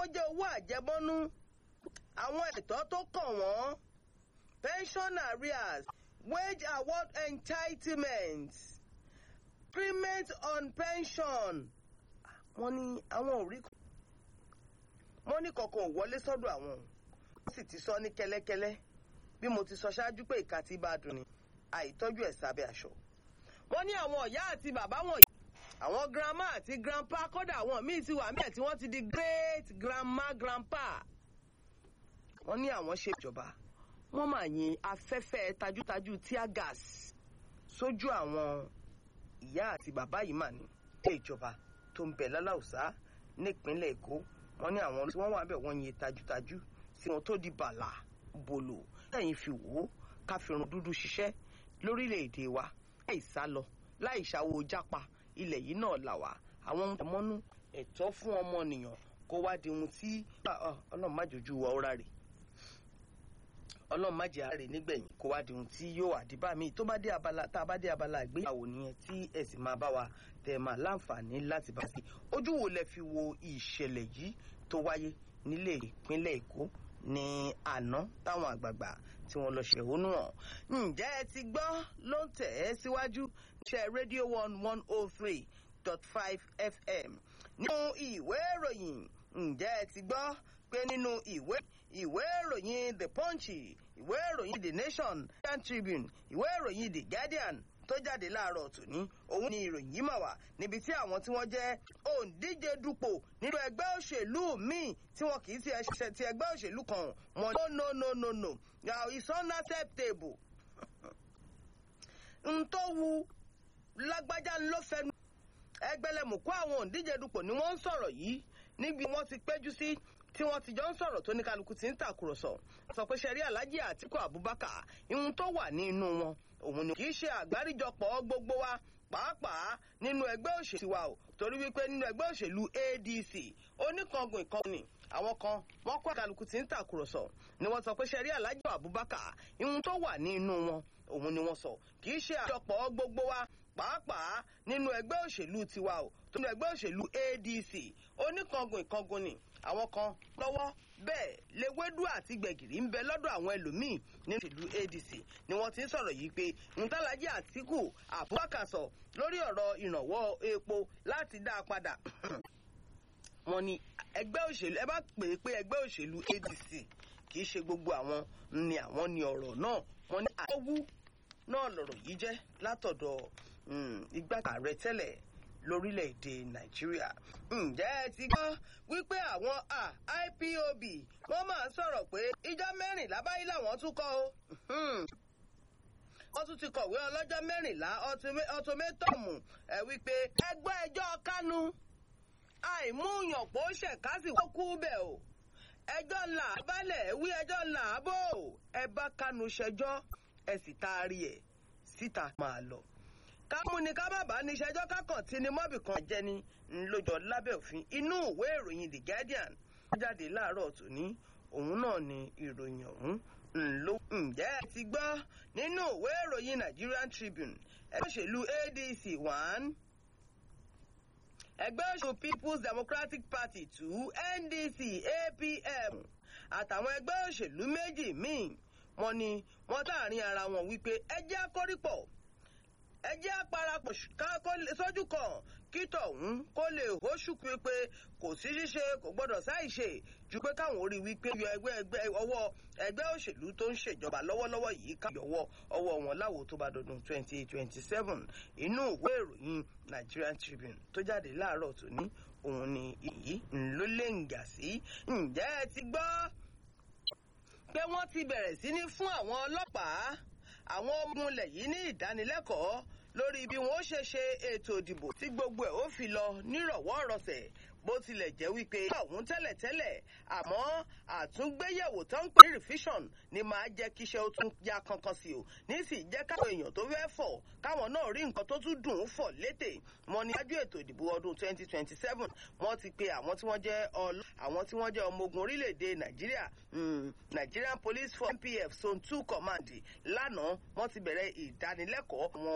jẹ́ owó àjẹmọ́nú àwọn ẹ̀tọ́ tó kàn wọ́n pension arrears wage award entitlements payment on pension wọ́n ní àwọn ò rí wọ́n ní kankan ò wọlé sọ́dọ̀ àwọn wọ́n sì ti sọ ní kẹ́lẹ́kẹ́lẹ́ bí mo ti sọ ṣáájú pé ìka tí bá dùn ni àìtọ́jú ẹ̀ sábẹ́ aṣọ. wọ́n ní àwọn ìyá àti bàbá wọ̀nyí àwọn grandma àti grandpa kódà àwọn míì ti wà mẹ́ẹ̀ tí wọ́n ti di great grandma grandpa. wọ́n ní àwọn ṣe ìjọba wọ́n máa yin afẹ́fẹ́ tajútajú tear gas sójú àwọn ìyá àti bàbá yìí mà ní ilé ìjọba tó ń bẹ láláùsá nípínlẹ̀ èkó wọ́n ní àwọn tí wọ́n wà bẹ̀ wọ́n yin tajútajú sí wọn tó di bàlà bòlò lẹ́yìn fi wò ó ká fi irun dúdú ṣiṣẹ́ lórílẹ̀‐èdè wa láì sá lọ láì ṣàwo jápa ilẹ̀ yìí náà là wá àwọn ohun tẹ̀mọ́nú ẹ̀tọ́ fún ọmọnìyàn kó wá di ohun tí ọlọ́run má jòjú wa ó ráre ọlọ́run má jẹ́ àárẹ̀ nígbẹ̀yìn kó wá di ohun tí yóò àdìbà míì tó bá dé abala tá a bá dé abala ìgbéyàwó nìyẹn tí ẹ sì máa bá wa tẹ̀ máa láǹfààní láti bá sí ojú wo lẹ fi wo ìṣẹ̀lẹ̀ yìí tó wáyé nílé ìpínlẹ̀ èkó ní àná táwọn àgbààgbà tí wọ́n lọ ṣèhónú hàn. ǹjẹ́ ẹ ti gbọ́ ló ń tẹ̀ ẹ́ síwájú níṣẹ́ rédíò one one oh three dot five fm. nínú ìwé ìròyìn ǹjẹ́ ẹ ti gbọ́ pé nínú ìwé ìwé ìròyìn the punch ìwé ìròyìn the nation Guardian tribune ìwé ìròyìn the guardian tó jáde láàárọ̀ tòní òun ni ìròyìn yìí mà wá níbi tí àwọn tí wọ́n jẹ́ òǹdíje dupò nínú ẹgbẹ́ òṣèlú míì tí wọn kì í ti ẹṣẹ ti ẹgbẹ́ òṣèlú kan wọn no no no no no now it's unacceptable. n tó wu lágbájá ló fẹnu ẹgbẹlẹmùkú àwọn òǹdíje dupò ni wọ́n ń sọ̀rọ̀ yìí níbi wọ́n ti péjú sí tí wọ́n ti jọ ń sọ̀rọ̀ tó ní kálukú ti ń tàkùrọ̀sọ sọ pé ṣẹ̀rí alájí àtìkú abubakar ihun tó wà ní inú wọn òun ni kì í ṣe àgbáríjọpọ̀ gbogbo wa pàápàá nínú ẹgbẹ́ òṣèlú wa o torí wípé nínú ẹgbẹ́ òṣèlú adc oníkangun ìkànnì àwọn kan wọ́n kó kálukú tí ń tàkùrọ̀sọ ni wọ́n sọ pé ṣẹ̀rí alájí abubakar ihun tó wà ní inú wọn òun ni wọ́n sọ kì í ṣe àjọpọ̀ gbogbo wa pàápàá nínú ẹgbẹ́ òṣèlú tiwa o tó nínú ẹgbẹ́ òṣèlú adc oníkangun ìkangun ni àwọn kan lọ́wọ́ bẹ́ẹ̀ lewédú àti gbẹ̀gìrì ń bẹ lọ́dọ̀ àwọn ẹlòmíì nínú ìlú adc ni wọ́n ti ń sọ̀rọ̀ yìí pé ntàlájí àtìkù abubakar sọ lórí ọ̀rọ̀ ìrànwọ́ epo láti dá a padà wọ́n ní ẹgbẹ́ òṣèlú ẹ bá pè é pé ẹgbẹ́ òṣèlú adc kì í ṣe gbogbo àwọn ni àwọn ni ọ̀rọ̀ náà wọ́n ní àwọ̀ náà lọ̀rọ̀ yìí jẹ́ látọ̀dọ̀ igbákejì ààrẹ tẹ́lẹ̀ lórílẹ̀‐èdè nàìjíríà. ǹjẹ́ ẹ ti gbọ́ wípé àwọn ipob wọ́n máa ń sọ̀rọ̀ pé ìjọ mẹ́rìnlá báyìí làwọn tún kọ́ o. wọ́n tún ti kọ̀wé ọlọ́jọ́ mẹ́rìnlá ọtọmẹ́tọ̀mù ẹ̀ wípé ẹgbẹ́ ẹjọ́ kánú àìmúyànpọ̀ ṣẹ̀kásì wọ́n kú bẹ̀ o. ẹjọ́ ńlá balẹ̀ wí ẹjọ́ ńlá bò ẹ bá kánú ṣẹjọ́ ẹ sì taari ẹ̀ síta máa lọ kámú ni ká má bàa ní ìṣẹ́jọ́ kákàn tí ni mọ́bì kan jẹ́ ni ńlọjọ́ lábẹ́ òfin inú ìwé ìròyìn the guardian jáde láàárọ̀ tòní òun náà ni ìròyìn ọ̀hún ńlọ. ǹjẹ́ ẹ ti gbọ́ nínú ìwé ìròyìn nigerian tribune ẹgbẹ́ òṣèlú adc one ẹgbẹ́ òṣèlú people's democratic party two ndc apm àtàwọn ẹgbẹ́ òṣèlú méjì míì wọ́n ní wọ́n láàrin ara wọn wípé ẹ jẹ́ akọ́rípọ̀ ẹ jẹ́ àparapọ̀ sójú kan kí tọ̀hún kó lè hóṣù pé kò sí ṣíṣe kò gbọ́dọ̀ ṣàìṣe ju pé káwọn orí wípé yọ ẹgbẹ́ ẹgbẹ́ ọwọ́ ẹgbẹ́ òṣèlú tó ń ṣèjọba lọ́wọ́lọ́wọ́ yìí ká yọwọ́ ọwọ́ wọn láwo tó bá dọdún twenty twenty seven inú ìwé ìròyìn Nigerian Tribune tó jáde láàárọ̀ tòní òun ni èyí ló lè ń gà sí ǹjẹ́ ẹ ti gbọ́ pé wọ́n ti bẹ̀rẹ̀ sí ní fún àwọn ọlọ́pàá àwọn ọmọ ilẹ̀ yìí ní ìdánilẹ́kọ̀ọ́ lórí bí wọ́n ṣe ṣe ètò ìdìbò tí gbogbo ẹ̀ ó fi lọ nírọ̀wọ́ rọsẹ̀ bó tilẹ̀ jẹ́ wípé ọ̀hún tẹ́lẹ̀tẹ́lẹ̀ àmọ́ àtúngbéyẹ̀wò tó ń pè ní revision ni máa jẹ́ kí iṣẹ́ ó tún ya kankan sí o nísì jẹ́ káwọn èèyàn tó fẹ́ fọ̀ káwọn náà rí nǹkan tó tún dùn ún fọ̀ létè wọn ní wájú ètò ìdìbò ọdún 2027 wọ́n ti pe àwọn tí wọ́n jẹ́ ọlọ́ àwọn tí wọ́n jẹ́ ọmọ ogun orílẹ̀-èdè nàìjíríà Nigerian Police Force NPF Zone 2 Command lánàá wọ́n ti bẹ̀rẹ̀ ìdánilẹ́kọ̀ọ́ wọn